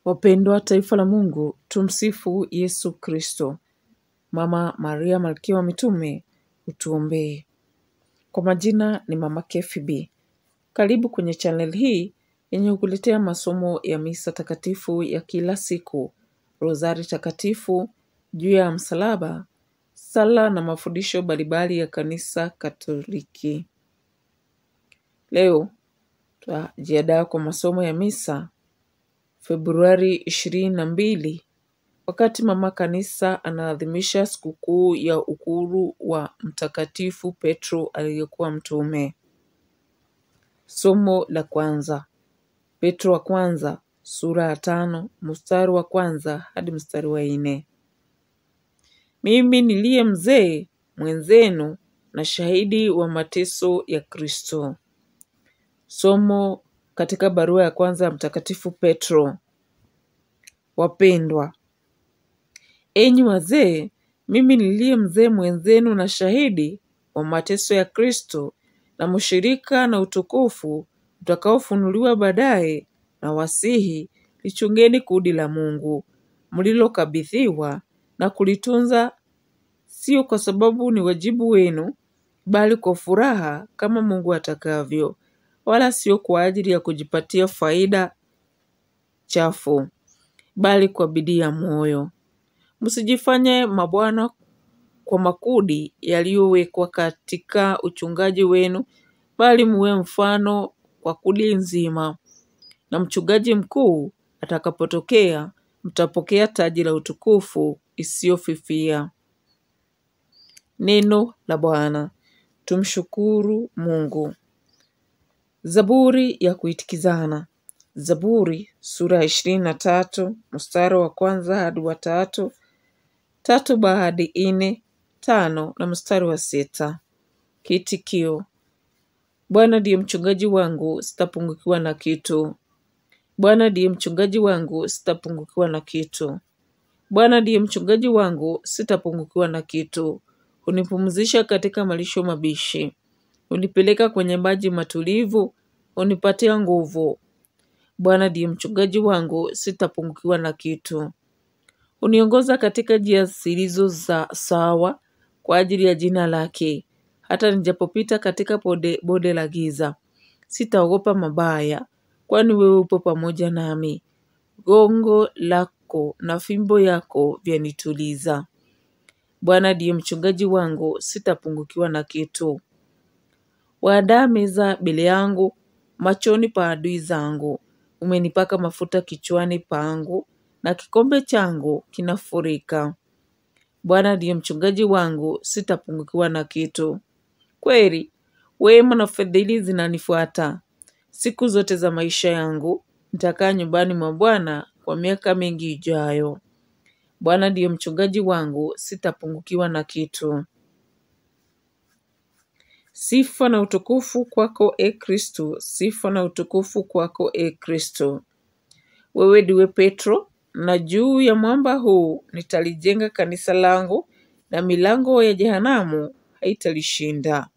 Wapendwa taifa la Mungu, tumsifu Yesu Kristo. Mama Maria malkia wa mitume, utuombee. Kwa majina ni Mama KFB. Karibu kwenye channel hii yenye kukuletea masomo ya misa takatifu ya kila siku, rozari takatifu, juu ya msalaba, sala na mafundisho mbalimbali ya kanisa Katoliki. Leo tutajiandaa kwa masomo ya misa Februari ishirini na mbili wakati mama kanisa anaadhimisha sikukuu ya ukuru wa Mtakatifu Petro aliyekuwa mtume. Somo la kwanza, Petro wa kwanza sura ya tano mstari wa kwanza hadi mstari wa nne. Mimi niliye mzee mwenzenu na shahidi wa mateso ya Kristo. Somo katika barua ya kwanza ya Mtakatifu Petro. Wapendwa, enyi wazee, mimi niliye mzee mwenzenu na shahidi wa mateso ya Kristo na mshirika na utukufu utakaofunuliwa baadaye, na wasihi lichungeni kusudi la Mungu mlilokabidhiwa na kulitunza, sio kwa sababu ni wajibu wenu, bali kwa furaha kama Mungu atakavyo, wala sio kwa ajili ya kujipatia faida chafu, bali kwa bidii ya moyo. Msijifanye mabwana kwa makundi yaliyowekwa katika uchungaji wenu, bali muwe mfano kwa kundi nzima. Na mchungaji mkuu atakapotokea, mtapokea taji la utukufu isiyofifia. Neno la Bwana. Tumshukuru Mungu. Zaburi ya kuitikizana. Zaburi sura ya ishirini na tatu mstari wa kwanza hadi wa tatu tatu hadi nne tano na mstari wa sita. Kiitikio: Bwana ndiye mchungaji wangu, sitapungukiwa na kitu. Bwana ndiye mchungaji wangu, sitapungukiwa na kitu. Bwana ndiye mchungaji wangu, sitapungukiwa na kitu. Hunipumzisha katika malisho mabishi, hunipeleka kwenye maji matulivu, hunipatia nguvu. Bwana ndiye mchungaji wangu, sitapungukiwa na kitu. Huniongoza katika njia zilizo za sawa kwa ajili ya jina lake. Hata nijapopita katika bonde, bonde la giza, sitaogopa mabaya, kwani wewe upo pamoja nami. Gongo lako na fimbo yako vyanituliza. Bwana ndiye mchungaji wangu, sitapungukiwa na kitu. Waandaa meza mbele yangu machoni pa adui zangu. Umenipaka mafuta kichwani pangu, na kikombe changu kinafurika. Bwana ndiye mchungaji wangu, sitapungukiwa na kitu. Kweli wema na fadhili zinanifuata siku zote za maisha yangu. Nitakaa nyumbani mwa Bwana kwa miaka mingi ijayo. Bwana ndiye mchungaji wangu, sitapungukiwa na kitu. Sifa na utukufu kwako e Kristo, sifa na utukufu kwako e Kristo. Wewe ndiwe Petro, na juu ya mwamba huu nitalijenga kanisa langu, na milango ya jehanamu haitalishinda.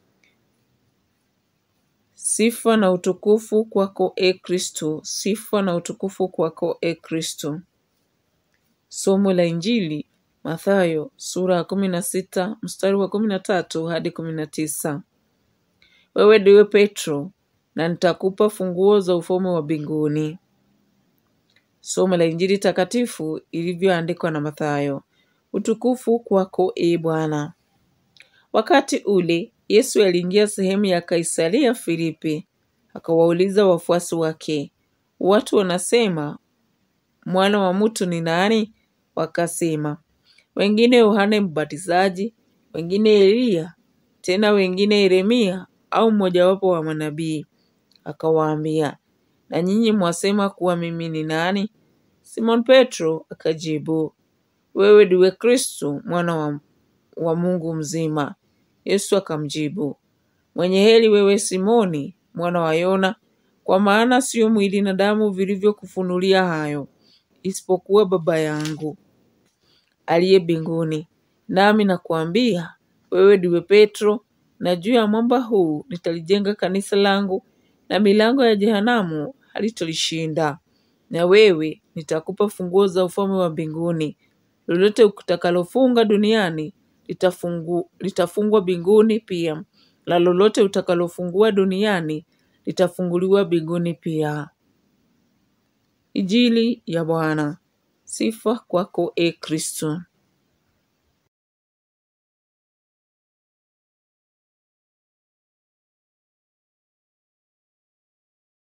Sifa na utukufu kwako e Kristo, sifa na utukufu kwako e Kristo. Somo la Injili Mathayo sura ya kumi na sita mstari wa kumi na tatu hadi kumi na tisa. Wewe ndiwe Petro, na nitakupa funguo za ufalme wa mbinguni. Somo la Injili takatifu ilivyoandikwa na Mathayo. Utukufu kwako e Bwana. Wakati ule Yesu aliingia sehemu ya Kaisaria Filipi, akawauliza wafuasi wake, watu wanasema mwana wa mtu ni nani? Wakasema, wengine Yohane Mbatizaji, wengine Eliya, tena wengine Yeremia au mmojawapo wa manabii. Akawaambia, na nyinyi mwasema kuwa mimi ni nani? Simon Petro akajibu, wewe ndiwe Kristo mwana wa, wa Mungu mzima. Yesu akamjibu, mwenye heri wewe Simoni mwana wa Yona, kwa maana sio mwili na damu vilivyokufunulia hayo, isipokuwa Baba yangu aliye mbinguni. Nami nakuambia wewe ndiwe Petro, na juu ya mwamba huu nitalijenga kanisa langu, na milango ya jehanamu halitolishinda. na wewe nitakupa funguo za ufalme wa mbinguni. Lolote utakalofunga duniani litafungu, litafungwa mbinguni pia, na lolote utakalofungua duniani litafunguliwa mbinguni pia. Injili ya Bwana. Sifa kwako e Kristo.